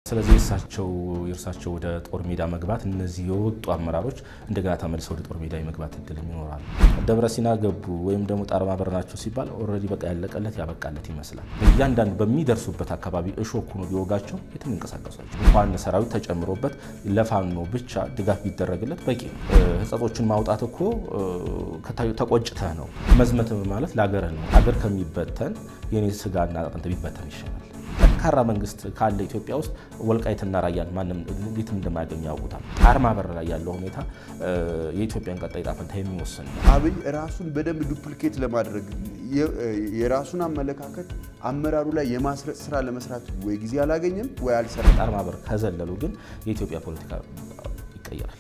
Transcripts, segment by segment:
ስለዚህ የእሳቸው የእርሳቸው ወደ ጦር ሜዳ መግባት እነዚህ የወጡ አመራሮች እንደገና ተመልሰው ወደ ጦር ሜዳ የመግባት እድል ይኖራል። ደብረ ሲና ገቡ ወይም ደግሞ ጣርማ በር ናቸው ሲባል ኦልሬዲ በቃ ያለቀለት ያበቃለት ይመስላል። እያንዳንዱ በሚደርሱበት አካባቢ እሾክ ሆኖ ቢወጋቸው የትም ይንቀሳቀሳቸው እንኳን ሰራዊት ተጨምሮበት ለፋኖ ብቻ ድጋፍ ቢደረግለት በቂ ነው። ህጸጾችን ማውጣት እኮ ተቆጭተህ ነው። መዝመት ማለት ለሀገርህ ነው። ሀገር ከሚበተን የኔ ስጋና አጥንት ቢበተን ይሻላል። ጠንካራ መንግስት ካለ ኢትዮጵያ ውስጥ ወልቃይትና ራያን ማንም እንዴትም እንደማያገኙ ያውቁታል። ጣርማ በር ላይ ያለው ሁኔታ የኢትዮጵያን ቀጣይ ዕጣ ፈንታ የሚወስን ነው። አብይ ራሱን በደንብ ዱፕሊኬት ለማድረግ የራሱን አመለካከት አመራሩ ላይ የማስረጽ ስራ ለመስራት ወይ ጊዜ አላገኘም ወይ አልሰራም። ጣርማ በር ከዘለሉ ግን የኢትዮጵያ ፖለቲካ ይቀየራል።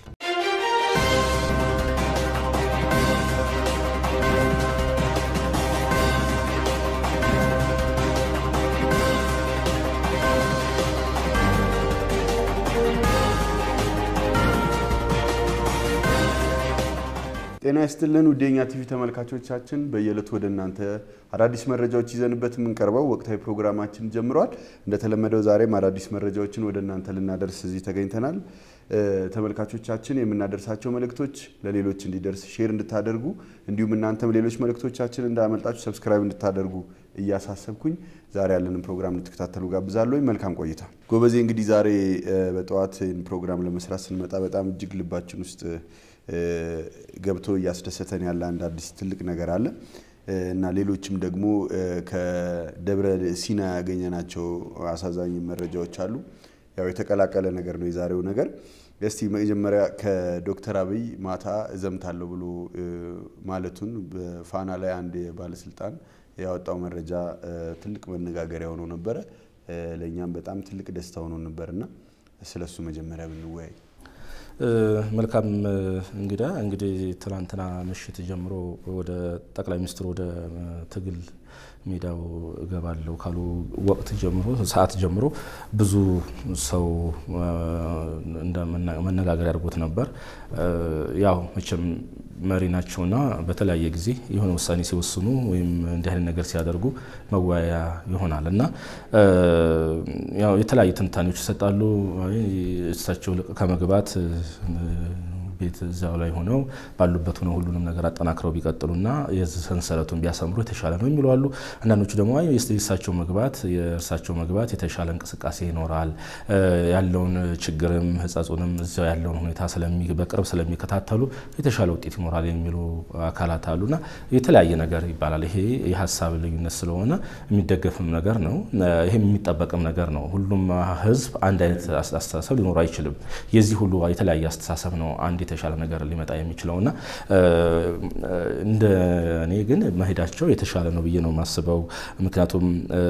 ጤና ይስጥልን ውዴኛ ቲቪ ተመልካቾቻችን፣ በየዕለቱ ወደ እናንተ አዳዲስ መረጃዎች ይዘንበት የምንቀርበው ወቅታዊ ፕሮግራማችን ጀምሯል። እንደተለመደው ዛሬም አዳዲስ መረጃዎችን ወደ እናንተ ልናደርስ እዚህ ተገኝተናል። ተመልካቾቻችን የምናደርሳቸው መልእክቶች ለሌሎች እንዲደርስ ሼር እንድታደርጉ እንዲሁም እናንተም ሌሎች መልእክቶቻችን እንዳያመልጣችሁ ሰብስክራይብ እንድታደርጉ እያሳሰብኩኝ ዛሬ ያለንን ፕሮግራም እንድትከታተሉ ጋብዛለሁ። መልካም ቆይታ። ጎበዜ እንግዲህ ዛሬ በጠዋት ፕሮግራም ለመስራት ስንመጣ በጣም እጅግ ልባችን ውስጥ ገብቶ እያስደሰተን ያለ አንድ አዲስ ትልቅ ነገር አለ እና ሌሎችም ደግሞ ከደብረ ሲና ያገኘናቸው አሳዛኝ መረጃዎች አሉ። ያው የተቀላቀለ ነገር ነው የዛሬው ነገር። እስቲ መጀመሪያ ከዶክተር አብይ ማታ እዘምታለሁ ብሎ ማለቱን በፋና ላይ አንድ ባለስልጣን ያወጣው መረጃ ትልቅ መነጋገሪያ ሆኖ ነበረ። ለእኛም በጣም ትልቅ ደስታ ሆኖ ነበርና ስለሱ መጀመሪያ ብንወያይ መልካም እንግዳ እንግዲህ ትናንትና ምሽት ጀምሮ ወደ ጠቅላይ ሚኒስትሩ ወደ ትግል ሜዳው እገባለሁ ካሉ ወቅት ጀምሮ ሰዓት ጀምሮ ብዙ ሰው መነጋገሪያ አድርጎት ነበር። ያው መቼም መሪ ናቸውና በተለያየ ጊዜ የሆነ ውሳኔ ሲወስኑ ወይም እንዲህ አይነት ነገር ሲያደርጉ መወያያ ይሆናል እና ያው የተለያዩ ትንታኔዎች ይሰጣሉ። እሳቸው ከመግባት ቤት እዚያው ላይ ሆነው ባሉበት ሆነው ሁሉንም ነገር አጠናክረው ቢቀጥሉና የዚህ ሰንሰለቱን ቢያሰምሩ የተሻለ ነው የሚሉ አሉ። አንዳንዶቹ ደግሞ የእሳቸው መግባት የእርሳቸው መግባት የተሻለ እንቅስቃሴ ይኖራል ያለውን ችግርም ሕጸጹንም እዚያው ያለውን ሁኔታ በቅርብ ስለሚከታተሉ የተሻለ ውጤት ይኖራል የሚሉ አካላት አሉና የተለያየ ነገር ይባላል። ይሄ የሀሳብ ልዩነት ስለሆነ የሚደገፍም ነገር ነው። ይሄም የሚጠበቅም ነገር ነው። ሁሉም ሕዝብ አንድ አይነት አስተሳሰብ ሊኖር አይችልም። የዚህ ሁሉ የተለያየ አስተሳሰብ ነው አንድ የተሻለ ነገር ሊመጣ የሚችለውና እንደ እኔ ግን መሄዳቸው የተሻለ ነው ብዬ ነው የማስበው። ምክንያቱም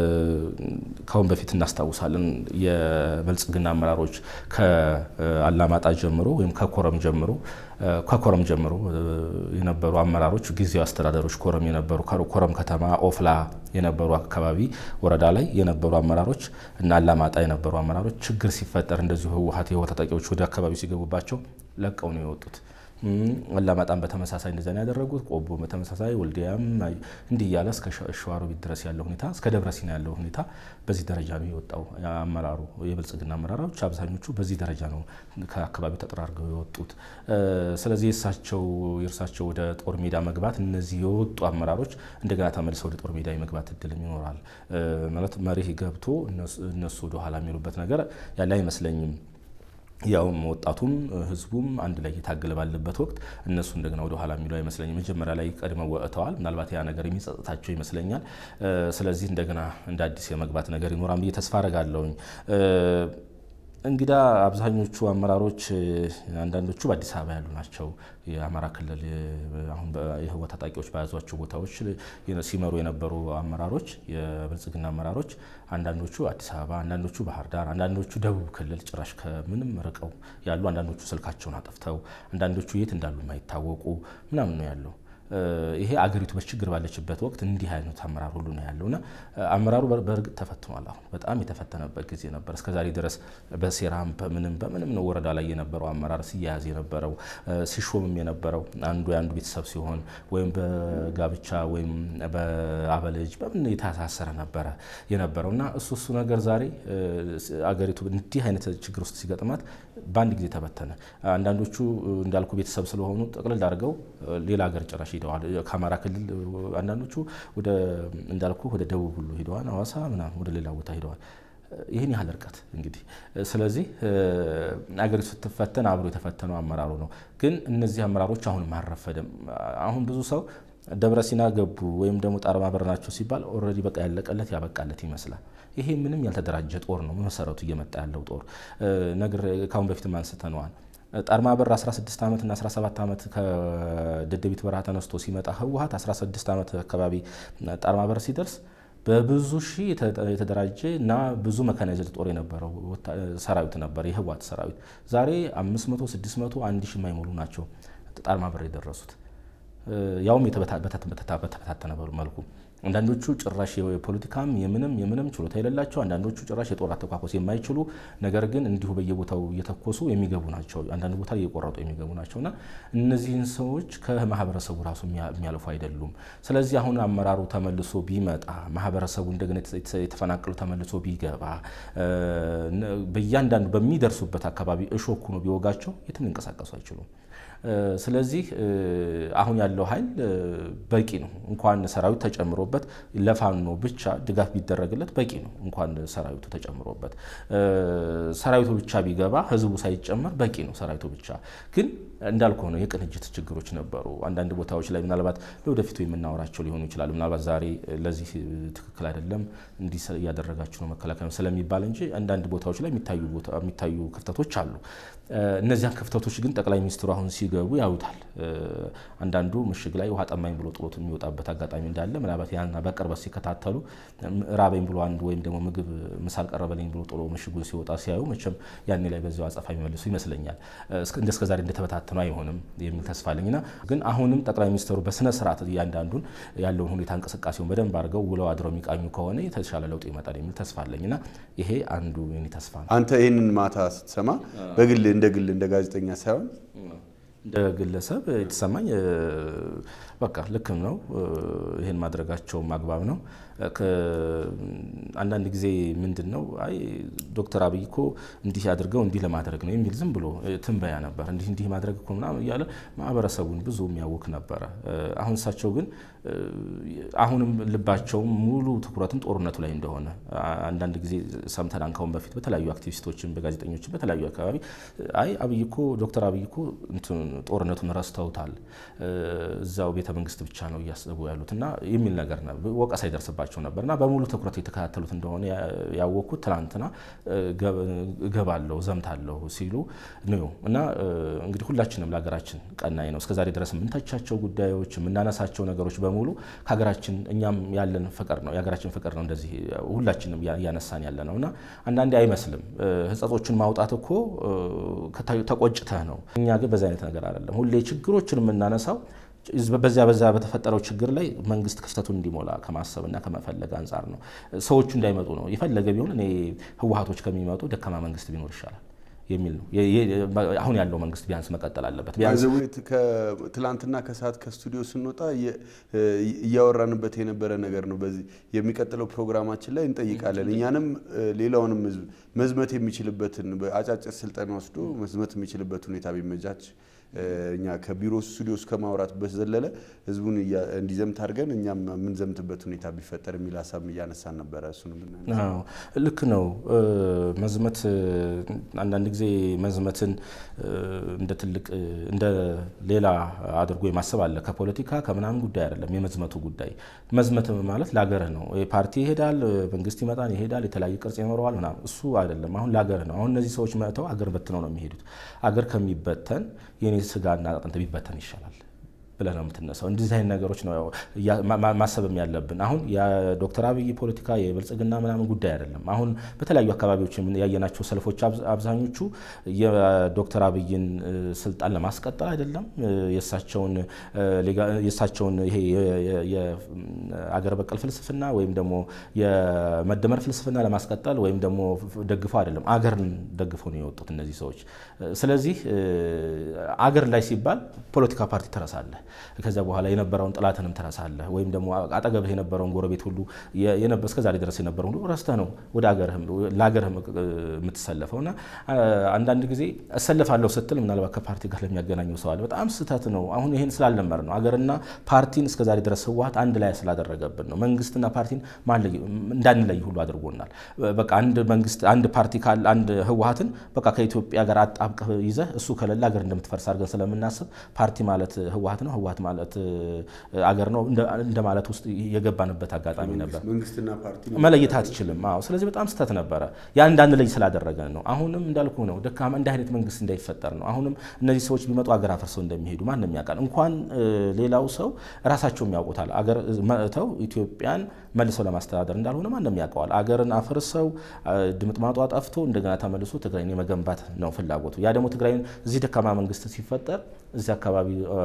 ከአሁን በፊት እናስታውሳለን የብልጽግና አመራሮች ከአላማጣ ጀምሮ ወይም ከኮረም ጀምሮ ከኮረም ጀምሮ የነበሩ አመራሮች ጊዜያዊ አስተዳደሮች ኮረም የነበሩ ኮረም ከተማ ኦፍላ የነበሩ አካባቢ ወረዳ ላይ የነበሩ አመራሮች እና አላማጣ የነበሩ አመራሮች ችግር ሲፈጠር እንደዚሁ ህወሓት የህወሓት ታጣቂዎች ወደ አካባቢ ሲገቡባቸው ለቀው ነው የወጡት። አላማጣም በተመሳሳይ እንደዛ ነው ያደረጉት። ቆቦ በተመሳሳይ ወልዲያም እንዲህ እያለ እስከ ሸዋሮቢት ድረስ ያለው ሁኔታ እስከ ደብረ ሲና ያለው ሁኔታ በዚህ ደረጃ ነው የወጣው። አመራሩ የብልጽግና አመራሮች አብዛኞቹ በዚህ ደረጃ ነው ከአካባቢው ተጠራርገው የወጡት። ስለዚህ የእሳቸው የእርሳቸው ወደ ጦር ሜዳ መግባት እነዚህ የወጡ አመራሮች እንደገና ተመልሰው ወደ ጦር ሜዳ የመግባት እድልም ይኖራል ማለት መሪህ ገብቶ እነሱ ወደኋላ የሚሉበት ነገር ያለ አይመስለኝም። ያውም ወጣቱም ህዝቡም አንድ ላይ እየታገለ ባለበት ወቅት እነሱ እንደገና ወደ ኋላ የሚለው አይመስለኝም። መጀመሪያ ላይ ቀድመው ወጥተዋል። ምናልባት ያ ነገር የሚጸጥታቸው ይመስለኛል። ስለዚህ እንደገና እንደ አዲስ የመግባት ነገር ይኖራል ብዬ ተስፋ አረጋለሁኝ። እንግዳ አብዛኞቹ አመራሮች አንዳንዶቹ በአዲስ አበባ ያሉ ናቸው። የአማራ ክልል አሁን የህወሓት ታጣቂዎች በያዟቸው ቦታዎች ሲመሩ የነበሩ አመራሮች የብልጽግና አመራሮች አንዳንዶቹ አዲስ አበባ፣ አንዳንዶቹ ባህር ዳር፣ አንዳንዶቹ ደቡብ ክልል ጭራሽ ከምንም ርቀው ያሉ፣ አንዳንዶቹ ስልካቸውን አጥፍተው፣ አንዳንዶቹ የት እንዳሉ የማይታወቁ ምናምን ነው ያለው። ይሄ አገሪቱ በችግር ባለችበት ወቅት እንዲህ አይነት አመራር ሁሉ ነው ያለውና አመራሩ በእርግጥ ተፈትኗል። አሁን በጣም የተፈተነበት ጊዜ ነበር። እስከዛሬ ድረስ በሴራም በምንም በምንም ነው ወረዳ ላይ የነበረው አመራር ሲያያዝ የነበረው ሲሾምም የነበረው አንዱ የአንዱ ቤተሰብ ሲሆን ወይም በጋብቻ ወይም በአበልጅ በምን የተሳሰረ ነበረ የነበረው እና እሱ እሱ ነገር ዛሬ አገሪቱ እንዲህ አይነት ችግር ውስጥ ሲገጥማት በአንድ ጊዜ ተበተነ። አንዳንዶቹ እንዳልኩ ቤተሰብ ስለሆኑ ጠቅልል አድርገው ሌላ ሀገር ጭራሽ ሄደዋል። ከአማራ ክልል አንዳንዶቹ ወደ እንዳልኩ ወደ ደቡብ ሁሉ ሄደዋል። ሐዋሳ ምናምን ወደ ሌላ ቦታ ሄደዋል። ይህን ያህል እርቀት እንግዲህ ስለዚህ አገሪቱ ስትፈተን አብሮ የተፈተነው አመራሩ ነው። ግን እነዚህ አመራሮች አሁንም አልረፈደም። አሁን ብዙ ሰው ደብረ ሲና ገቡ ወይም ደግሞ ጣርማ በር ናቸው ሲባል ኦልሬዲ በቃ ያለቀለት ያበቃለት ይመስላል። ይሄ ምንም ያልተደራጀ ጦር ነው መሰረቱ እየመጣ ያለው ጦር ነግር ካሁን በፊትም አንስተነዋል። ጣርማ በር 16 ዓመት እና 17 ዓመት ከደደቢት በረሃ ተነስቶ ሲመጣ ህወሀት 16 ዓመት አካባቢ ጣርማ በር ሲደርስ በብዙ ሺህ የተደራጀ እና ብዙ መካናይዝድ ጦር የነበረው ሰራዊት ነበር የህወሀት ሰራዊት። ዛሬ 500፣ 600፣ 1000 የማይሞሉ ናቸው ጣርማ በር የደረሱት ያውም በተበታተነ መልኩ አንዳንዶቹ ጭራሽ የፖለቲካም የምንም የምንም ችሎታ የሌላቸው፣ አንዳንዶቹ ጭራሽ የጦር አተኳኮስ የማይችሉ ነገር ግን እንዲሁ በየቦታው እየተኮሱ የሚገቡ ናቸው። አንዳንድ ቦታ እየቆረጡ የሚገቡ ናቸው እና እነዚህን ሰዎች ከማህበረሰቡ ራሱ የሚያልፉ አይደሉም። ስለዚህ አሁን አመራሩ ተመልሶ ቢመጣ ማህበረሰቡ እንደገና የተፈናቀሉ ተመልሶ ቢገባ በእያንዳንዱ በሚደርሱበት አካባቢ እሾክ ሆኖ ቢወጋቸው የትም ሊንቀሳቀሱ አይችሉም። ስለዚህ አሁን ያለው ኃይል በቂ ነው። እንኳን ሰራዊት ተጨምሮበት ለፋኖ ብቻ ድጋፍ ቢደረግለት በቂ ነው። እንኳን ሰራዊቱ ተጨምሮበት ሰራዊቱ ብቻ ቢገባ ህዝቡ ሳይጨመር በቂ ነው። ሰራዊቱ ብቻ ግን እንዳልኩ ሆነ የቅንጅት ችግሮች ነበሩ። አንዳንድ ቦታዎች ላይ ምናልባት ለወደፊቱ የምናወራቸው ሊሆኑ ይችላሉ። ምናልባት ዛሬ ለዚህ ትክክል አይደለም እንዲህ እያደረጋችሁ ነው መከላከያ ስለሚባል እንጂ አንዳንድ ቦታዎች ላይ የሚታዩ ክፍተቶች አሉ። እነዚያን ክፍተቶች ግን ጠቅላይ ሚኒስትሩ አሁን ሲገቡ ያዩታል። አንዳንዱ ምሽግ ላይ ውሃ ጠማኝ ብሎ ጥሎት የሚወጣበት አጋጣሚ እንዳለ ምናልባት ያን በቅርበት ሲከታተሉ ራበኝ ብሎ አንዱ ወይም ደግሞ ምግብ ምሳል ቀረበልኝ ብሎ ጥሎ ምሽጉን ሲወጣ ሲያዩ መቼም ያኔ ላይ በዚያው አጸፋ የሚመልሱ ይመስለኛል። እንደ እስከዛሬ እንደተበታተኑ አይሆንም የሚል ተስፋ አለኝና ግን አሁንም ጠቅላይ ሚኒስትሩ በስነ ስርዓት እያንዳንዱን ያለውን ሁኔታ እንቅስቃሴውን በደንብ አድርገው ውለው አድረው የሚቃኙ ከሆነ የተሻለ ለውጥ ይመጣል የሚል ተስፋ አለኝና ይሄ አንዱ የኔ ተስፋ ነው። አንተ ይህንን ማታ ስትሰማ በግል እንደ ግል እንደ ጋዜጠኛ ሳይሆን እንደ ግለሰብ የተሰማኝ በቃ ልክም ነው፣ ይህን ማድረጋቸውም አግባብ ነው። አንዳንድ ጊዜ ምንድን ነው አይ ዶክተር አብይ እኮ እንዲህ አድርገው እንዲህ ለማድረግ ነው የሚል ዝም ብሎ ትንበያ ነበር። እንዲህ እንዲህ ማድረግ እኮ ምናምን እያለ ማህበረሰቡን ብዙ የሚያውክ ነበረ። አሁን እሳቸው ግን አሁንም ልባቸውም ሙሉ ትኩረትም ጦርነቱ ላይ እንደሆነ አንዳንድ ጊዜ ሰምተናል። ካሁን በፊት በተለያዩ አክቲቪስቶችን፣ በጋዜጠኞችን በተለያዩ አካባቢ አይ አብይ እኮ ዶክተር አብይ እኮ ጦርነቱን ረስተውታል፣ እዛው ቤተ መንግስት ብቻ ነው እያሰቡ ያሉት እና የሚል ነገር ወቀሳ ይደርስባቸው ነበር እና በሙሉ ትኩረት የተከታተሉት እንደሆነ ያወቅኩት ትናንትና እገባለሁ ዘምታለሁ ሲሉ ነው እና እንግዲህ ሁላችንም ለሀገራችን ቀናይ ነው። እስከዛሬ ድረስ የምንተቻቸው ጉዳዮች የምናነሳቸው ነገሮች በሙሉ ከሀገራችን እኛም ያለን ፍቅር ነው የሀገራችን ፍቅር ነው። እንደዚህ ሁላችንም እያነሳን ያለ ነው እና አንዳንዴ አይመስልም ህጸጾችን ማውጣት እኮ ተቆጭተህ ነው። እኛ ግን በዚህ አይነት ነገር አይደለም። ሁሌ ችግሮችን የምናነሳው በዚያ በዛ በተፈጠረው ችግር ላይ መንግስት ክፍተቱን እንዲሞላ ከማሰብና ከመፈለግ አንጻር ነው። ሰዎቹ እንዳይመጡ ነው። የፈለገ ቢሆን እኔ ህወሀቶች ከሚመጡ ደካማ መንግስት ቢኖር ይሻላል የሚል ነው። አሁን ያለው መንግስት ቢያንስ መቀጠል አለበት። ትላንትና ከሰዓት ከስቱዲዮ ስንወጣ እያወራንበት የነበረ ነገር ነው። በዚህ የሚቀጥለው ፕሮግራማችን ላይ እንጠይቃለን። እኛንም ሌላውንም ህዝብ መዝመት የሚችልበትን አጫጭር ስልጠና ወስዶ መዝመት የሚችልበት ሁኔታ ቢመቻች እኛ ከቢሮ ስቱዲዮ እስከ ማውራት በዘለለ ህዝቡን እንዲዘምት አድርገን እኛም የምንዘምትበት ሁኔታ ቢፈጠር የሚል ሀሳብ እያነሳን ነበረ። እሱን ልክ ነው። መዝመት አንዳንድ ጊዜ መዝመትን እንደ ትልቅ እንደ ሌላ አድርጎ የማሰብ አለ። ከፖለቲካ ከምናምን ጉዳይ አይደለም የመዝመቱ ጉዳይ። መዝመት ማለት ለሀገርህ ነው። ፓርቲ ይሄዳል፣ መንግስት ይመጣል፣ ይሄዳል፣ የተለያዩ ቅርጽ ይኖረዋል ምናምን። እሱ አይደለም። አሁን ለሀገርህ ነው። አሁን እነዚህ ሰዎች መጥተው አገር በትነው ነው የሚሄዱት። አገር ከሚበተን የኔ ስጋና አጥንት ቢበተን ይሻላል ብለህ ነው የምትነሳው። እንደዚህ አይነት ነገሮች ነው ማሰብም ያለብን። አሁን የዶክተር አብይ ፖለቲካ የብልጽግና ምናምን ጉዳይ አይደለም። አሁን በተለያዩ አካባቢዎች ያየናቸው ሰልፎች አብዛኞቹ የዶክተር አብይን ስልጣን ለማስቀጠል አይደለም የእሳቸውን ይሄ የአገር በቀል ፍልስፍና ወይም ደግሞ የመደመር ፍልስፍና ለማስቀጠል ወይም ደግሞ ደግፈው አይደለም፣ አገርን ደግፈው ነው የወጡት እነዚህ ሰዎች። ስለዚህ አገር ላይ ሲባል ፖለቲካ ፓርቲ ትረሳለህ። ከዚያ በኋላ የነበረውን ጥላትንም ትረሳለህ። ወይም ደግሞ አጠገብህ የነበረውን ጎረቤት ሁሉ እስከዛሬ ድረስ የነበረውን ሁሉ ረስተህ ነው ወደ ለአገርህ የምትሰለፈው እና አንዳንድ ጊዜ እሰልፋለሁ ስትል ምናልባት ከፓርቲ ጋር ለሚያገናኘው ሰው አለ። በጣም ስህተት ነው። አሁን ይህን ስላልለመድ ነው አገርና ፓርቲን እስከዛሬ ድረስ ህወሓት አንድ ላይ ስላደረገብን ነው። መንግስትና ፓርቲን እንዳንለይ ሁሉ አድርጎናል። በቃ አንድ መንግስት አንድ ፓርቲ ካለ አንድ ህወሓትን በቃ ከኢትዮጵያ ጋር አጣብቀህ ይዘህ እሱ ከሌለ አገር እንደምትፈርስ አድርገን ስለምናስብ ፓርቲ ማለት ህወሓት ነው፣ ህወሓት ማለት አገር ነው እንደማለት ውስጥ የገባንበት አጋጣሚ ነበር። መለየት አትችልም። አዎ፣ ስለዚህ በጣም ስህተት ነበረ። ያ እንዳንለይ ስላደረገን ነው። አሁንም እንዳልኩ ነው ደካማ እንደ አይነት መንግስት እንዳይፈጠር ነው። አሁንም እነዚህ ሰዎች ቢመጡ አገር አፍርሰው እንደሚሄዱ ማንም ያውቃል። እንኳን ሌላው ሰው ራሳቸውም ያውቁታል። አገር መጥተው ኢትዮጵያን መልሰው ለማስተዳደር እንዳልሆነ ማንም ያውቀዋል። አገርን አፍርሰው ድምጥማጧ ጠፍቶ እንደገና ተመልሶ ትግራይን የመገንባት ነው ፍላጎቱ። ያ ደግሞ ትግራይን እዚህ ደካማ መንግስት ሲፈጠር እዚህ አካባቢ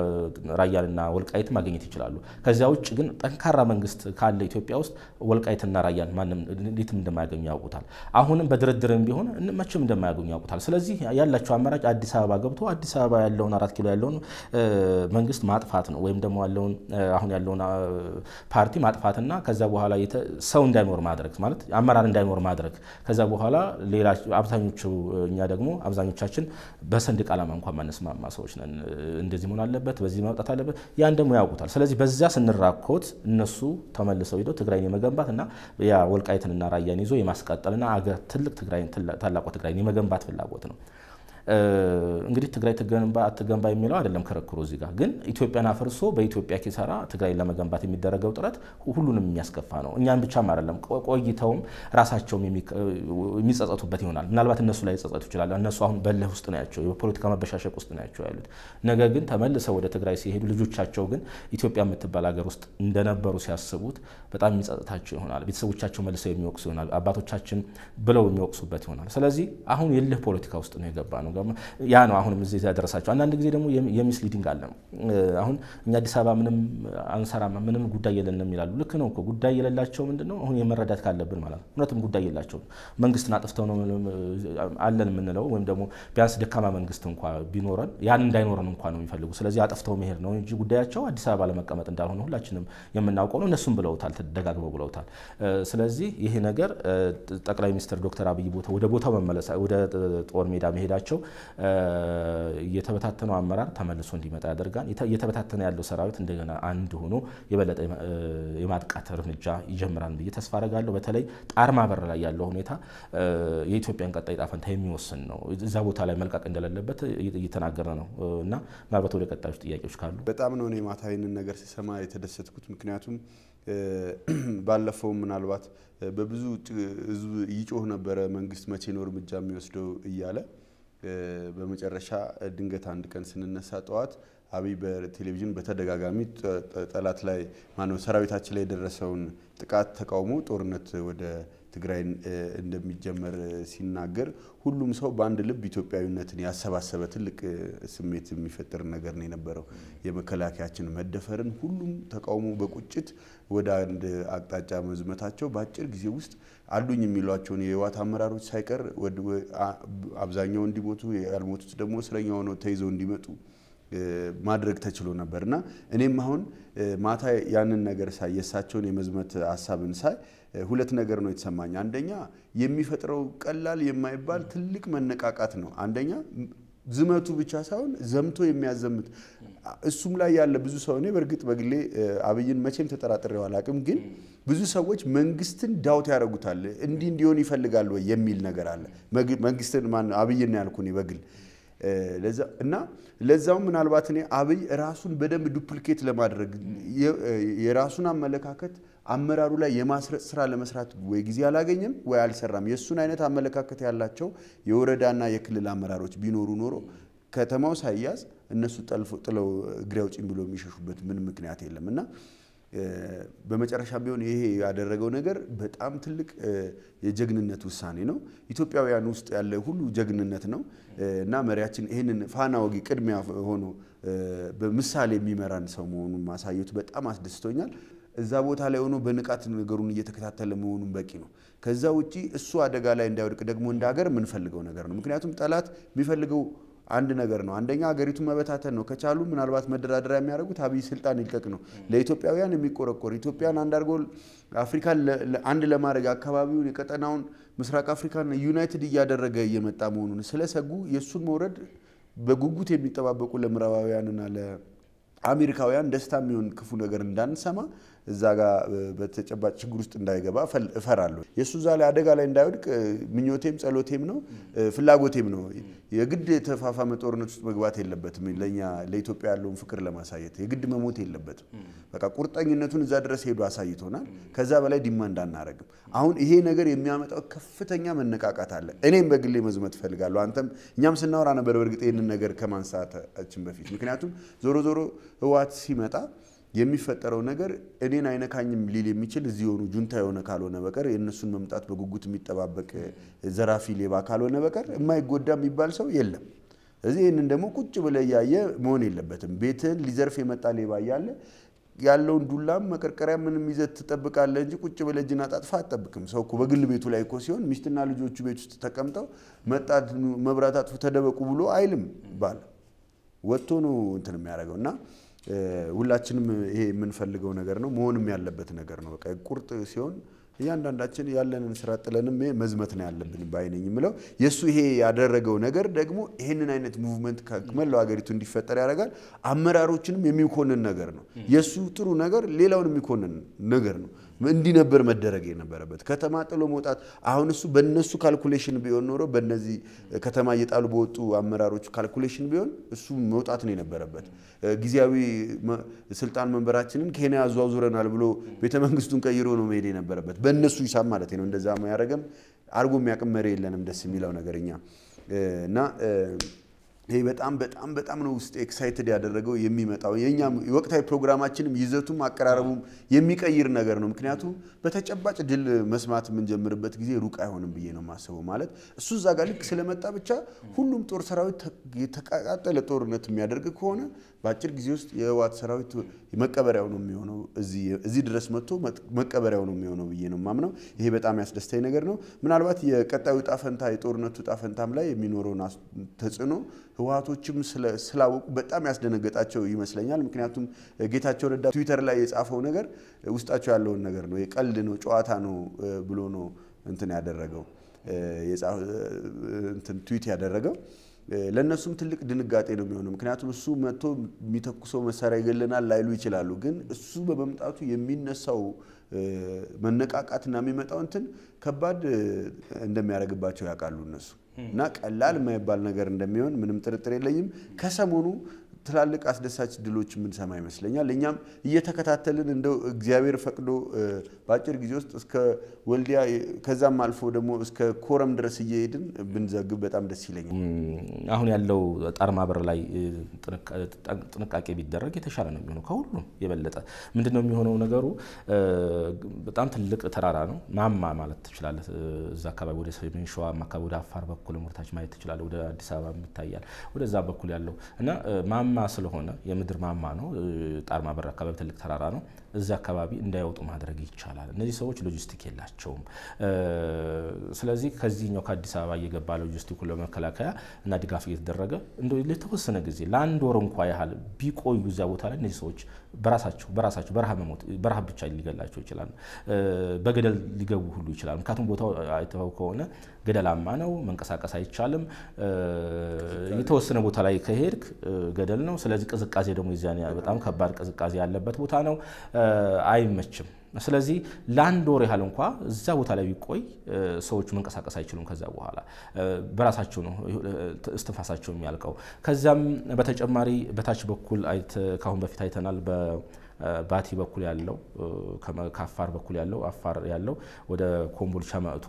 ራያንና ወልቃይት ማግኘት ይችላሉ። ከዚያ ውጭ ግን ጠንካራ መንግስት ካለ ኢትዮጵያ ውስጥ ወልቃይትና ራያን ማንም እንዴትም እንደማያገኙ ያውቁታል። አሁንም በድርድርም ቢሆን መቼም እንደማያገኙ ያውቁታል። ስለዚህ ያላቸው አማራጭ አዲስ አበባ ገብቶ አዲስ አበባ ያለውን አራት ኪሎ ያለውን መንግስት ማጥፋት ነው ወይም ደግሞ ያለውን አሁን ያለውን ፓርቲ ማጥፋትና ከዛ በኋላ ሰው እንዳይኖር ማድረግ ማለት አመራር እንዳይኖር ማድረግ ከዛ በኋላ ሌላ አብዛኞቹ እኛ ደግሞ አብዛኞቻችን በሰንደቅ ዓላማ እንኳን ማነስማማ ሰዎች ነን። እንደዚህ መሆን አለበት፣ በዚህ መውጣት አለበት። ያን ደግሞ ያውቁታል። ስለዚህ በዚያ ስንራኮት እነሱ ተመልሰው ሂደው ትግራይን የመገንባት እና ያ ወልቃይትንና ራያን ይዞ የማስቀጠልና አገር ትልቅ ትግራይን ታላቋ ትግራይን የመገንባት ፍላጎት ነው። እንግዲህ ትግራይ ትገንባ አትገንባ የሚለው አይደለም ክርክሩ። እዚህ ጋር ግን ኢትዮጵያን አፍርሶ በኢትዮጵያ ኪሳራ ትግራይን ለመገንባት የሚደረገው ጥረት ሁሉንም የሚያስከፋ ነው። እኛም ብቻም አይደለም፣ ቆይተውም ራሳቸውም የሚጸጸቱበት ይሆናል። ምናልባት እነሱ ላይ ጸጸቱ ይችላል። እነሱ አሁን በልህ ውስጥ ነው ያቸው፣ የፖለቲካ መበሻሸቅ ውስጥ ነው ያቸው ያሉት። ነገር ግን ተመልሰው ወደ ትግራይ ሲሄዱ ልጆቻቸው ግን ኢትዮጵያ የምትባል ሀገር ውስጥ እንደነበሩ ሲያስቡት በጣም የሚጸጽታቸው ይሆናል። ቤተሰቦቻቸው መልሰው የሚወቅሱ ይሆናል። አባቶቻችን ብለው የሚወቅሱበት ይሆናል። ስለዚህ አሁን የልህ ፖለቲካ ውስጥ ነው የገባ ነው። ያ ነው አሁንም እዚህ ያደረሳቸው። አንዳንድ ጊዜ ደግሞ የሚስሊዲንግ አለ። አሁን እኛ አዲስ አበባ ምንም አንሰራም፣ ምንም ጉዳይ የለንም ይላሉ። ልክ ነው እኮ ጉዳይ የሌላቸው ምንድን ነው አሁን የመረዳት ካለብን ማለት ነው። እውነትም ጉዳይ የላቸውም። መንግስትን አጥፍተው ነው አለን የምንለው ወይም ደግሞ ቢያንስ ደካማ መንግስት እንኳ ቢኖረን ያን እንዳይኖረን እንኳ ነው የሚፈልጉ። ስለዚህ አጥፍተው መሄድ ነው እንጂ ጉዳያቸው አዲስ አበባ ለመቀመጥ እንዳልሆነ ሁላችንም የምናውቀው ነው። እነሱም ብለውታል፣ ደጋግመው ብለውታል። ስለዚህ ይሄ ነገር ጠቅላይ ሚኒስትር ዶክተር አብይ ቦታ ወደ ቦታው መመለስ ወደ ጦር ሜዳ መሄዳቸው የተበታተነው አመራር ተመልሶ እንዲመጣ ያደርጋል። እየተበታተነ ያለው ሰራዊት እንደገና አንድ ሆኖ የበለጠ የማጥቃት እርምጃ ይጀምራል ብዬ ተስፋ አደርጋለሁ። በተለይ ጣርማ በር ላይ ያለው ሁኔታ የኢትዮጵያን ቀጣይ ዕጣ ፈንታ የሚወስን ነው። እዛ ቦታ ላይ መልቀቅ እንደሌለበት እየተናገረ ነው እና ምናልባት ወደ ቀጣዮች ጥያቄዎች ካሉ በጣም ነው እኔ ማታ ይህንን ነገር ስሰማ የተደሰትኩት ምክንያቱም ባለፈው ምናልባት በብዙ ህዝብ ይጮህ ነበረ መንግስት መቼ ነው እርምጃ የሚወስደው እያለ በመጨረሻ ድንገት አንድ ቀን ስንነሳ ጠዋት አብይ በቴሌቪዥን በተደጋጋሚ ጠላት ላይ ማነው ሰራዊታችን ላይ የደረሰውን ጥቃት ተቃውሞ ጦርነት ወደ ትግራይ እንደሚጀመር ሲናገር ሁሉም ሰው በአንድ ልብ ኢትዮጵያዊነትን ያሰባሰበ ትልቅ ስሜት የሚፈጥር ነገር ነው የነበረው። የመከላከያችን መደፈርን ሁሉም ተቃውሞ በቁጭት ወደ አንድ አቅጣጫ መዝመታቸው በአጭር ጊዜ ውስጥ አሉኝ የሚሏቸውን የህወሓት አመራሮች ሳይቀር አብዛኛው እንዲሞቱ ያልሞቱት ደግሞ እስረኛ ሆነው ተይዘው እንዲመጡ ማድረግ ተችሎ ነበር እና እኔም አሁን ማታ ያንን ነገር ሳይ የእሳቸውን የመዝመት ሀሳብን ሳይ ሁለት ነገር ነው የተሰማኝ። አንደኛ የሚፈጥረው ቀላል የማይባል ትልቅ መነቃቃት ነው። አንደኛ ዝመቱ ብቻ ሳይሆን ዘምቶ የሚያዘምት እሱም ላይ ያለ ብዙ ሰው እኔ በእርግጥ በግሌ አብይን መቼም ተጠራጥሬው አላቅም፣ ግን ብዙ ሰዎች መንግስትን ዳውት ያደርጉታል። እንዲህ እንዲሆን ይፈልጋል ወይ የሚል ነገር አለ። መንግስትን ማነው አብይን ነው ያልኩ እኔ በግል እና ለዛውም ምናልባት እኔ አብይ ራሱን በደንብ ዱፕሊኬት ለማድረግ የራሱን አመለካከት አመራሩ ላይ የማስረጽ ስራ ለመስራት ወይ ጊዜ አላገኘም ወይ አልሰራም። የእሱን አይነት አመለካከት ያላቸው የወረዳና የክልል አመራሮች ቢኖሩ ኖሮ ከተማው ሳይያዝ እነሱ ጥለው እግሬ አውጪኝ ብሎ የሚሸሹበት ምን ምክንያት የለም እና በመጨረሻ ቢሆን ይሄ ያደረገው ነገር በጣም ትልቅ የጀግንነት ውሳኔ ነው። ኢትዮጵያውያን ውስጥ ያለ ሁሉ ጀግንነት ነው እና መሪያችን ይህንን ፋና ወጊ ቅድሚያ ሆኖ በምሳሌ የሚመራን ሰው መሆኑን ማሳየቱ በጣም አስደስቶኛል። እዛ ቦታ ላይ ሆኖ በንቃት ነገሩን እየተከታተለ መሆኑን በቂ ነው። ከዛ ውጪ እሱ አደጋ ላይ እንዳይወድቅ ደግሞ እንደ ሀገር የምንፈልገው ነገር ነው። ምክንያቱም ጠላት የሚፈልገው አንድ ነገር ነው። አንደኛ ሀገሪቱን መበታተን ነው። ከቻሉ ምናልባት መደራደሪያ የሚያደርጉት አብይ ስልጣን ይልቀቅ ነው። ለኢትዮጵያውያን የሚቆረቆር ኢትዮጵያን አንድ አድርጎ አፍሪካን አንድ ለማድረግ አካባቢውን የቀጠናውን ምስራቅ አፍሪካን ዩናይትድ እያደረገ እየመጣ መሆኑን ስለሰጉ የእሱን መውረድ በጉጉት የሚጠባበቁ ለምዕራባውያንና ለአሜሪካውያን ደስታ የሚሆን ክፉ ነገር እንዳንሰማ እዛ ጋር በተጨባጭ ችግር ውስጥ እንዳይገባ እፈራለሁ። የእሱ እዛ ላይ አደጋ ላይ እንዳይወድቅ ምኞቴም ጸሎቴም ነው ፍላጎቴም ነው። የግድ የተፋፋመ ጦርነት ውስጥ መግባት የለበትም። ለእኛ ለኢትዮጵያ ያለውን ፍቅር ለማሳየት የግድ መሞት የለበትም። በቃ ቁርጠኝነቱን እዛ ድረስ ሄዶ አሳይቶናል። ከዛ በላይ ዲማንድ አናረግም። አሁን ይሄ ነገር የሚያመጣው ከፍተኛ መነቃቃት አለ። እኔም በግሌ መዝመት እፈልጋለሁ። አንተም እኛም ስናወራ ነበር በእርግጥ ይህንን ነገር ከማንሳታችን በፊት ምክንያቱም ዞሮ ዞሮ ህወሓት ሲመጣ የሚፈጠረው ነገር እኔን አይነካኝም ሊል የሚችል እዚህ የሆኑ ጁንታ የሆነ ካልሆነ በቀር የእነሱን መምጣት በጉጉት የሚጠባበቅ ዘራፊ ሌባ ካልሆነ በቀር የማይጎዳ የሚባል ሰው የለም። ስለዚህ ይህንን ደግሞ ቁጭ ብለህ እያየ መሆን የለበትም። ቤትህን ሊዘርፍ የመጣ ሌባ እያለ ያለውን ዱላም መቀርቀሪያ ምንም ይዘህ ትጠብቃለህ እንጂ ቁጭ ብለህ እጅን አጣጥፋ አትጠብቅም። ሰው እኮ በግል ቤቱ ላይ እኮ ሲሆን ሚስትና ልጆቹ ቤት ውስጥ ተቀምጠው መጣት መብራት አጥፉ ተደበቁ ብሎ አይልም ባል ወጥቶ ነው እንትን የሚያደርገው እና ሁላችንም ይሄ የምንፈልገው ነገር ነው፣ መሆንም ያለበት ነገር ነው። በቃ ቁርጥ ሲሆን እያንዳንዳችን ያለንን ስራ ጥለንም መዝመት ነው ያለብን ባይነኝ የምለው የእሱ ይሄ ያደረገው ነገር ደግሞ ይህንን አይነት ሙቭመንት ከመላው ሀገሪቱ እንዲፈጠር ያደርጋል። አመራሮችንም የሚኮንን ነገር ነው። የእሱ ጥሩ ነገር ሌላውን የሚኮንን ነገር ነው። እንዲህ ነበር መደረግ የነበረበት። ከተማ ጥሎ መውጣት አሁን እሱ በነሱ ካልኩሌሽን ቢሆን ኖሮ በነዚህ ከተማ እየጣሉ በወጡ አመራሮች ካልኩሌሽን ቢሆን እሱ መውጣት ነው የነበረበት። ጊዜያዊ ስልጣን መንበራችንን ኬንያ አዟዙረናል ብሎ ቤተ መንግስቱን ቀይሮ ነው መሄድ የነበረበት በእነሱ ሂሳብ ማለት ነው። እንደዛ ያደረገም አድርጎ የሚያቅም መሪ የለንም። ደስ የሚለው ነገር እኛ እና ይሄ በጣም በጣም በጣም ነው ውስጥ ኤክሳይትድ ያደረገው የሚመጣው የኛ ወቅታዊ ፕሮግራማችንም ይዘቱም አቀራረቡም የሚቀይር ነገር ነው። ምክንያቱም በተጨባጭ ድል መስማት የምንጀምርበት ጊዜ ሩቅ አይሆንም ብዬ ነው የማስበው። ማለት እሱ እዛ ጋር ልክ ስለመጣ ብቻ ሁሉም ጦር ሰራዊት የተቃጠለ ጦርነት የሚያደርግ ከሆነ በአጭር ጊዜ ውስጥ የህወሓት ሰራዊት መቀበሪያው ነው የሚሆነው። እዚህ ድረስ መጥቶ መቀበሪያው ነው የሚሆነው ብዬ ነው የማምነው። ይሄ በጣም ያስደስተኝ ነገር ነው። ምናልባት የቀጣዩ ጣፈንታ የጦርነቱ ጣፈንታም ላይ የሚኖረውን ተጽዕኖ ህወሓቶችም ስላወቁ በጣም ያስደነገጣቸው ይመስለኛል። ምክንያቱም ጌታቸው ረዳ ትዊተር ላይ የጻፈው ነገር ውስጣቸው ያለውን ነገር ነው፣ የቀልድ ነው፣ ጨዋታ ነው ብሎ ነው እንትን ያደረገው እንትን ትዊት ያደረገው። ለእነሱም ትልቅ ድንጋጤ ነው የሚሆነው። ምክንያቱም እሱ መጥቶ የሚተኩሰው መሳሪያ ይገለናል ላይሉ ይችላሉ። ግን እሱ በመምጣቱ የሚነሳው መነቃቃትና የሚመጣው እንትን ከባድ እንደሚያደርግባቸው ያውቃሉ እነሱ እና ቀላል የማይባል ነገር እንደሚሆን ምንም ጥርጥር የለኝም። ከሰሞኑ ትላልቅ አስደሳች ድሎች የምንሰማ ይመስለኛል። እኛም እየተከታተልን እንደው እግዚአብሔር ፈቅዶ በአጭር ጊዜ ውስጥ እስከ ወልዲያ ከዛም አልፎ ደግሞ እስከ ኮረም ድረስ እየሄድን ብንዘግብ በጣም ደስ ይለኛል። አሁን ያለው ጣርማ በር ላይ ጥንቃቄ ቢደረግ የተሻለ ነው የሚሆነው። ከሁሉም የበለጠ ምንድን ነው የሚሆነው ነገሩ በጣም ትልቅ ተራራ ነው። ማማ ማለት ትችላለህ። እዛ አካባቢ ወደ ሰሜን ሸዋ አካባቢ ወደ አፋር በኩል ሞርታች ማየት ትችላለህ። ወደ አዲስ አበባ ይታያል። ወደዛ በኩል ያለው እና ማማ ስለሆነ የምድር ማማ ነው። ጣርማ በር አካባቢ ትልቅ ተራራ ነው። እዚህ አካባቢ እንዳይወጡ ማድረግ ይቻላል። እነዚህ ሰዎች ሎጂስቲክ የላቸውም። ስለዚህ ከዚህኛው ከአዲስ አበባ እየገባ ሎጂስቲኩን ለመከላከያ እና ድጋፍ እየተደረገ እንደ ለተወሰነ ጊዜ ለአንድ ወር እንኳ ያህል ቢቆዩ እዚያ ቦታ ላይ እነዚህ ሰዎች በራሳቸው በራሳቸው በረሃብ መሞት በረሃብ ብቻ ሊገላቸው ይችላል። በገደል ሊገቡ ሁሉ ይችላል። ምክንያቱም ቦታው አይተው ከሆነ ገደላማ ነው፣ መንቀሳቀስ አይቻልም። የተወሰነ ቦታ ላይ ከሄድክ ገደል ነው። ስለዚህ ቅዝቃዜ ደግሞ የዚያን በጣም ከባድ ቅዝቃዜ ያለበት ቦታ ነው፣ አይመችም። ስለዚህ ለአንድ ወር ያህል እንኳ እዛ ቦታ ላይ ቢቆይ ሰዎቹ መንቀሳቀስ አይችሉም። ከዛ በኋላ በራሳቸው ነው እስትንፋሳቸው የሚያልቀው። ከዚያም በተጨማሪ በታች በኩል ከአሁን በፊት አይተናል ባቲ በኩል ያለው ከአፋር በኩል ያለው አፋር ያለው ወደ ኮምቦልቻ መጥቶ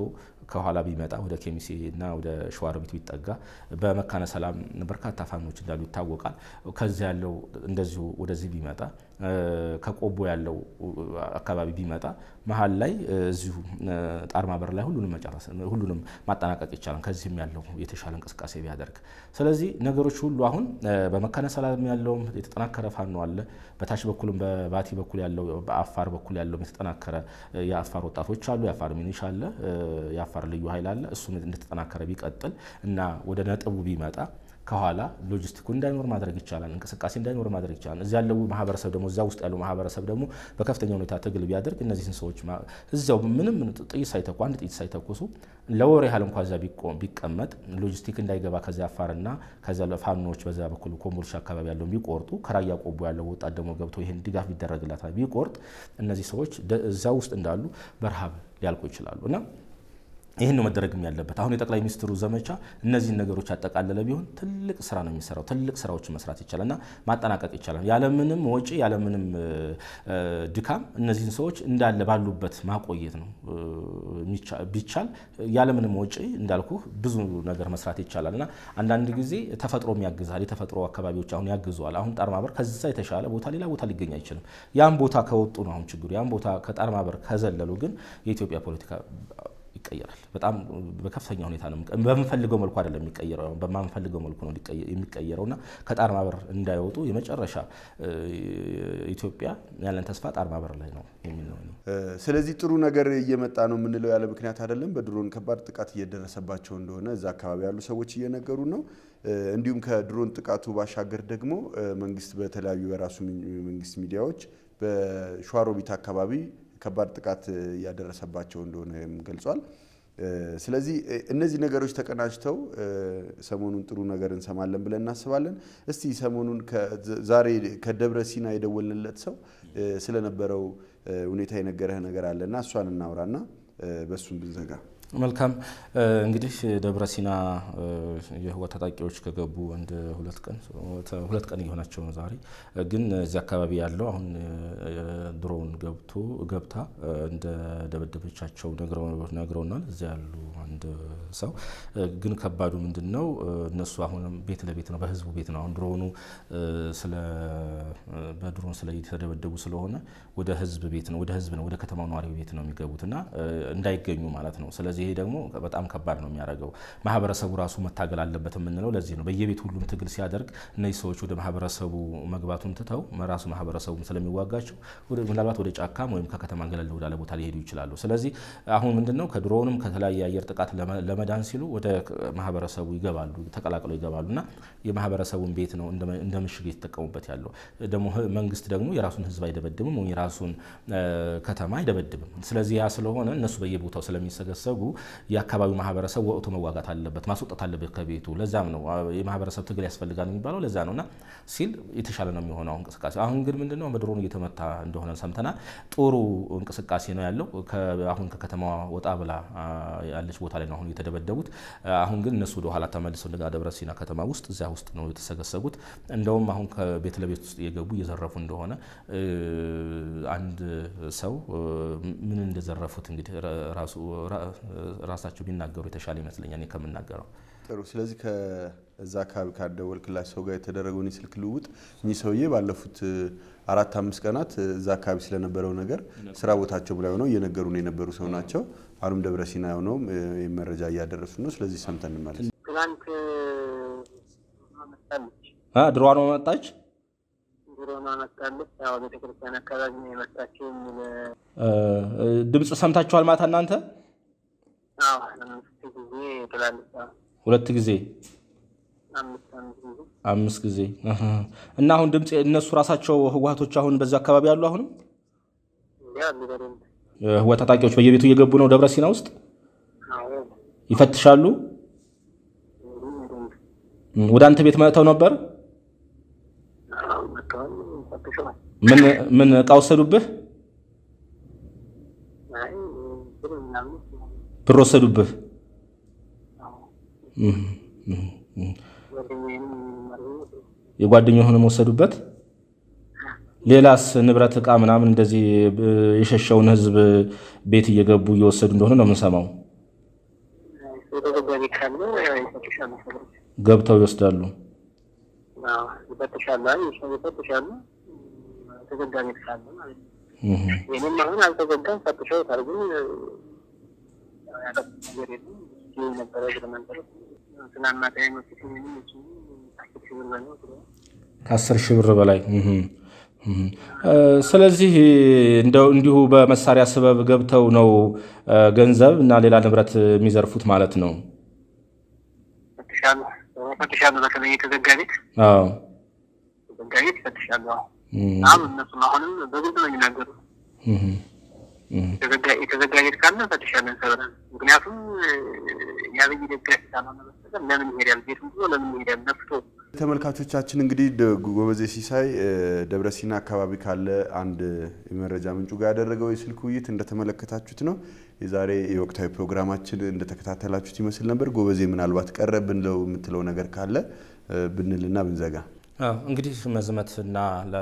ከኋላ ቢመጣ ወደ ኬሚሴ እና ወደ ሸዋሮቢት ቢጠጋ በመካነ ሰላም በርካታ ፋኖች እንዳሉ ይታወቃል። ከዚህ ያለው እንደዚሁ ወደዚህ ቢመጣ ከቆቦ ያለው አካባቢ ቢመጣ መሀል ላይ እዚሁ ጣርማ በር ላይ ሁሉንም መጨረስ ሁሉንም ማጠናቀቅ ይቻላል። ከዚህም ያለው የተሻለ እንቅስቃሴ ቢያደርግ። ስለዚህ ነገሮች ሁሉ አሁን በመካነ ሰላም ያለውም የተጠናከረ ፋኖ አለ። በታች በኩልም በባቲ በኩል ያለው በአፋር በኩል ያለውም የተጠናከረ የአፋር ወጣቶች አሉ። የአፋር ሚኒሻ አለ። የአፋር ልዩ ኃይል አለ። እሱም እንደተጠናከረ ቢቀጥል እና ወደ ነጥቡ ቢመጣ ከኋላ ሎጂስቲኩ እንዳይኖር ማድረግ ይቻላል። እንቅስቃሴ እንዳይኖር ማድረግ ይቻላል። እዚያ ያለው ማህበረሰብ ደግሞ እዚያ ውስጥ ያለው ማህበረሰብ ደግሞ በከፍተኛ ሁኔታ ትግል ቢያደርግ እነዚህን ሰዎች እዚያው ምንም ጥይት ሳይተኩ አንድ ጥይት ሳይተኩሱ ለወር ያህል እንኳ እዚያ ቢቀመጥ ሎጂስቲክ እንዳይገባ ከዚያ አፋርና ከዚያ ፋኖዎች በዚያ በኩል ኮምቦልቻ አካባቢ ያለውን ቢቆርጡ ከራያ ቆቦ ያለው ወጣት ደግሞ ገብቶ ይህን ድጋፍ ቢደረግላታል ቢቆርጥ እነዚህ ሰዎች እዚያ ውስጥ እንዳሉ በረሃብ ሊያልቁ ይችላሉ እና ይህን ነው መደረግም ያለበት። አሁን የጠቅላይ ሚኒስትሩ ዘመቻ እነዚህን ነገሮች ያጠቃለለ ቢሆን ትልቅ ስራ ነው የሚሰራው። ትልቅ ስራዎችን መስራት ይቻላል እና ማጠናቀቅ ይቻላል። ያለምንም ወጪ ያለምንም ድካም እነዚህን ሰዎች እንዳለ ባሉበት ማቆየት ነው ቢቻል፣ ያለምንም ወጪ እንዳልኩ ብዙ ነገር መስራት ይቻላል እና አንዳንድ ጊዜ ተፈጥሮም ያግዛል። የተፈጥሮ አካባቢዎች አሁን ያግዘዋል። አሁን ጣርማበር ከዛ የተሻለ ቦታ ሌላ ቦታ ሊገኝ አይችልም። ያን ቦታ ከወጡ ነው አሁን ችግሩ። ያን ቦታ ከጣርማበር ከዘለሉ ግን የኢትዮጵያ ፖለቲካ ይቀየራል። በጣም በከፍተኛ ሁኔታ ነው። በምንፈልገው መልኩ አይደለም የሚቀየረው፣ በማንፈልገው መልኩ ነው የሚቀየረው እና ከጣርማ በር እንዳይወጡ የመጨረሻ ኢትዮጵያ ያለን ተስፋ ጣርማ በር ላይ ነው የሚል ነው። ስለዚህ ጥሩ ነገር እየመጣ ነው የምንለው ያለ ምክንያት አይደለም። በድሮን ከባድ ጥቃት እየደረሰባቸው እንደሆነ እዛ አካባቢ ያሉ ሰዎች እየነገሩ ነው። እንዲሁም ከድሮን ጥቃቱ ባሻገር ደግሞ መንግስት በተለያዩ የራሱ መንግስት ሚዲያዎች በሸዋሮቢት አካባቢ ከባድ ጥቃት እያደረሰባቸው እንደሆነ ገልጿል። ስለዚህ እነዚህ ነገሮች ተቀናጅተው ሰሞኑን ጥሩ ነገር እንሰማለን ብለን እናስባለን። እስቲ ሰሞኑን ዛሬ ከደብረ ሲና የደወልንለት ሰው ስለነበረው ሁኔታ የነገረህ ነገር አለና እሷን እናውራና በእሱም ብንዘጋ መልካም እንግዲህ ደብረ ሲና የህወሓት ታጣቂዎች ከገቡ አንድ ሁለት ቀን ሁለት ቀን እየሆናቸው ነው። ዛሬ ግን እዚህ አካባቢ ያለው አሁን ድሮን ገብቶ ገብታ እንደ ደበደበቻቸው ነግረውናል። እዚያ ያሉ አንድ ሰው ግን ከባዱ ምንድን ነው? እነሱ አሁንም ቤት ለቤት ነው፣ በህዝቡ ቤት ነው። አሁን ድሮኑ ስለ በድሮን ስለ የተደበደቡ ስለሆነ ወደ ህዝብ ቤት ነው፣ ወደ ህዝብ ነው፣ ወደ ከተማው ነዋሪ ቤት ነው የሚገቡት እና እንዳይገኙ ማለት ነው። ስለዚህ ይሄ ደግሞ በጣም ከባድ ነው የሚያደርገው። ማህበረሰቡ ራሱ መታገል አለበት የምንለው ለዚህ ነው። በየቤት ሁሉም ትግል ሲያደርግ እነዚህ ሰዎች ወደ ማህበረሰቡ መግባቱን ትተው ራሱ ማህበረሰቡ ስለሚዋጋቸው ምናልባት ወደ ጫካም ወይም ከከተማ ገለል ወዳለ ቦታ ሊሄዱ ይችላሉ። ስለዚህ አሁን ምንድነው ከድሮንም ከተለያየ የአየር ጥቃት ለመዳን ሲሉ ወደ ማህበረሰቡ ይገባሉ፣ ተቀላቅለው ይገባሉ እና የማህበረሰቡን ቤት ነው እንደ ምሽግ የተጠቀሙበት ያለው። ደግሞ መንግስት ደግሞ የራሱን ህዝብ አይደበድብም ወይም የራሱን ከተማ አይደበድብም። ስለዚህ ያ ስለሆነ እነሱ በየቦታው ስለሚሰገሰጉ የአካባቢው ማህበረሰብ ወቅቱ መዋጋት አለበት፣ ማስወጣት አለበት ከቤቱ። ለዛም ነው የማህበረሰብ ትግል ያስፈልጋል የሚባለው ለዛ ነው እና ሲል የተሻለ ነው የሚሆነው እንቅስቃሴ። አሁን ግን ምንድነው በድሮኑ እየተመታ እንደሆነ ሰምተናል። ጥሩ እንቅስቃሴ ነው ያለው። አሁን ከከተማዋ ወጣ ብላ ያለች ቦታ ላይ ነው አሁን የተደበደቡት። አሁን ግን እነሱ ወደ ኋላ ተመልሰው እንደገና ደብረ ሲና ከተማ ውስጥ እዚያ ውስጥ ነው የተሰገሰጉት። እንደውም አሁን ከቤት ለቤት ውስጥ እየገቡ እየዘረፉ እንደሆነ አንድ ሰው ምን እንደዘረፉት እንግዲህ ራሳቸው ቢናገሩ የተሻለ ይመስለኛል ከምናገረው። ጥሩ። ስለዚህ ከዛ አካባቢ ካደወልክላቸው ሰው ጋር የተደረገውን የስልክ ልውውጥ እኚህ ሰውዬ ባለፉት አራት አምስት ቀናት እዛ አካባቢ ስለነበረው ነገር ስራ ቦታቸው ላይ ሆነው እየነገሩን የነበሩ ሰው ናቸው። አሁንም ደብረ ሲና ሆነውም መረጃ እያደረሱ ነው። ስለዚህ ሰምተን እንመለስ። ትናንት ድሮዋን መጣች ድሮኗ መጣለች። ያው ቤተክርስቲያን አካባቢ ነው የመጣችው የሚል ድምፅ ሰምታችኋል ማታ እናንተ? አዎ አምስት ጊዜ ትላለች። አዎ ሁለት ጊዜ አምስት አምስት ጊዜ አምስት ጊዜ እና አሁን ድምፅ እነሱ ራሳቸው ህወሓቶች አሁን በዛ አካባቢ ያሉ አሁንም ያሉ በደንብ ህወሓት ታጣቂዎች በየቤቱ እየገቡ ነው ደብረ ሲና ውስጥ አዎ ይፈትሻሉ። እንግዲህ በደንብ ወደ አንተ ቤት መጥተው ነበር? አዎ መጥተዋል፣ ፈትሸዋል። ምን ምን እቃ ወሰዱብህ? አይ ብር ምናምን ብር ወሰዱብህ? አዎ እህ፣ እህ፣ እህ። ጓደኛዬንም አድርገው የጓደኛህንም ወሰዱበት? ሌላስ ንብረት እቃ ምናምን እንደዚህ የሸሸውን ህዝብ ቤት እየገቡ እየወሰዱ እንደሆነ ነው የምንሰማው። ካለ ይፈትሻሉ። ሰዎች ገብተው ይወስዳሉ። አዎ፣ ይፈትሻሉ። አይ ሰው ይፈትሻሉ። ተዘጋ ቤት ካለ ማለት ነው። እህ ይህንም አሁን አልተዘጋም፣ ፈትሸውታል። ግን ያው ያጠፉት ነገር የለም። ይህ ነበረ እግረ መንገድ ትናንት ማታ የመጡት ምንም እሱ አስር ሺህ ብር በለው ብለዋል። ከአስር ሺህ ብር በላይ እህ እህ እ ስለዚህ እንደው እንዲሁ በመሳሪያ ስበብ ገብተው ነው እ ገንዘብ እና ሌላ ንብረት የሚዘርፉት ማለት ነው። ይፈትሻሉ ይፈትሻሉ። በተለይ የተዘጋ ቤት አዎ የተዘጋ ቤት ይፈትሻሉ። አዎ እህ አሁን እነሱም አሁንም በግልጽ ነው የሚናገሩት። እህ እህ የተዘጋ- የተዘጋ ቤት ካለ እንፈትሻለን ተብለን። ምክንያቱም እ፣ የአብይ ደጋፊ ካልሆነ በስተቀር ለምን ይሄዳል? ቤቱም ብሎ ለምን ይሄዳል? ነፍቶ ተመልካቾቻችን እንግዲህ ደ- ጎበዜ ሲሳይ እ፣ ደብረ ሲና አካባቢ ካለ አንድ የመረጃ ምንጩ ጋር ያደረገው የስልክ ውይይት እንደተመለከታችሁት ነው። የዛሬ የወቅታዊ ፕሮግራማችን እንደተከታተላችሁት ይመስል ነበር። ጎበዜ ምናልባት ቀረ ብንለው የምትለው ነገር ካለ እ፣ ብንልና ብንዘጋ አዎ እንግዲህ መዝመትና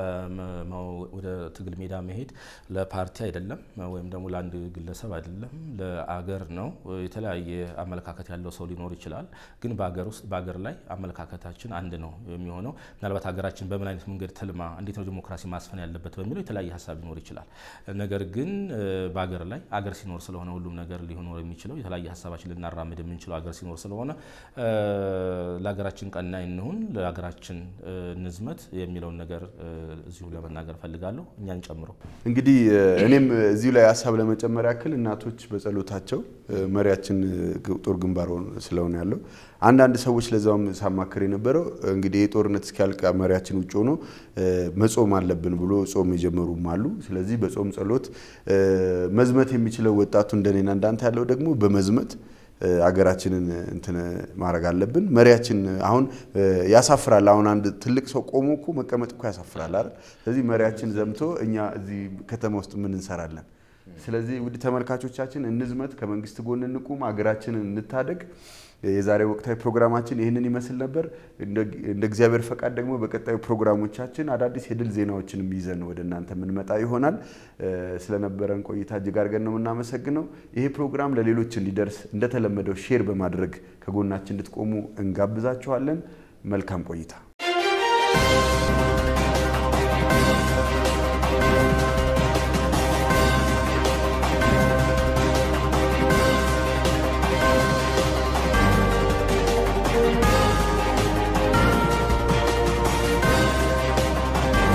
ለመ- ወደ ትግል ሜዳ መሄድ ለፓርቲ አይደለም ወይም ደግሞ ለአንድ ግለሰብ አይደለም፣ ለአገር ነው። የተለያየ አመለካከት ያለው ሰው ሊኖር ይችላል። ግን በአገር ውስጥ በአገር ላይ አመለካከታችን አንድ ነው የሚሆነው። ምናልባት ሀገራችን በምን አይነት መንገድ ትልማ፣ እንዴት ነው ዲሞክራሲ ማስፈን ያለበት በሚለው የተለያየ ሀሳብ ሊኖር ይችላል። ነገር ግን እ፣ በአገር ላይ አገር ሲኖር ስለሆነ ሁሉም ነገር ሊኖር የሚችለው የተለያየ ሀሳባችን ልናራምድ የምንችለው አገር ሲኖር ስለሆነ እ፣ ለሀገራችን ቀናይ እንሁን፣ ለሀገራችን እ፣ ንዝመት የሚለውን ነገር እ፣ እዚሁ ለመናገር ፈልጋለሁ እኛን ጨምሮ። እንግዲህ እ፣ እኔም እዚሁ ላይ ሀሳብ ለመጨመር ያክል እናቶች በጸሎታቸው እ፣ መሪያችን እ፣ ጦር ግንባር ሆኖ ስለሆነ ያለው አንዳንድ ሰዎች ለዛውም ሳማክር የነበረው እንግዲህ የጦርነት እስኪያልቅ መሪያችን ውጭ ሆኖ እ፣ መጾም አለብን ብሎ ጾም የጀመሩም አሉ። ስለዚህ በጾም ጸሎት እ፣ መዝመት የሚችለው ወጣቱ እንደኔና እንዳንተ ያለው ደግሞ በመዝመት እ፣ አገራችንን እንትን ማድረግ አለብን። መሪያችን አሁን እ፣ ያሳፍራል። አሁን አንድ ትልቅ ሰው ቆሞ እኮ መቀመጥ እኮ ያሳፍራል አይደል? ስለዚህ መሪያችን ዘምቶ እኛ እዚህ ከተማ ውስጥ ምን እንሰራለን? ስለዚህ ውድ ተመልካቾቻችን እንዝመት፣ ከመንግስት ጎን እንቁም፣ አገራችንን እንታደግ። የዛሬ ወቅታዊ ፕሮግራማችን ይህንን ይመስል ነበር። እንደ እንደ እግዚአብሔር ፈቃድ ደግሞ በቀጣዩ ፕሮግራሞቻችን አዳዲስ የድል ዜናዎችንም ይዘን ወደ እናንተ የምንመጣ ይሆናል። እ፣ ስለነበረን ቆይታ እጅግ አድርገን ነው የምናመሰግነው። ይሄ ፕሮግራም ለሌሎች እንዲደርስ እንደተለመደው ሼር በማድረግ ከጎናችን እንድትቆሙ እንጋብዛችኋለን። መልካም ቆይታ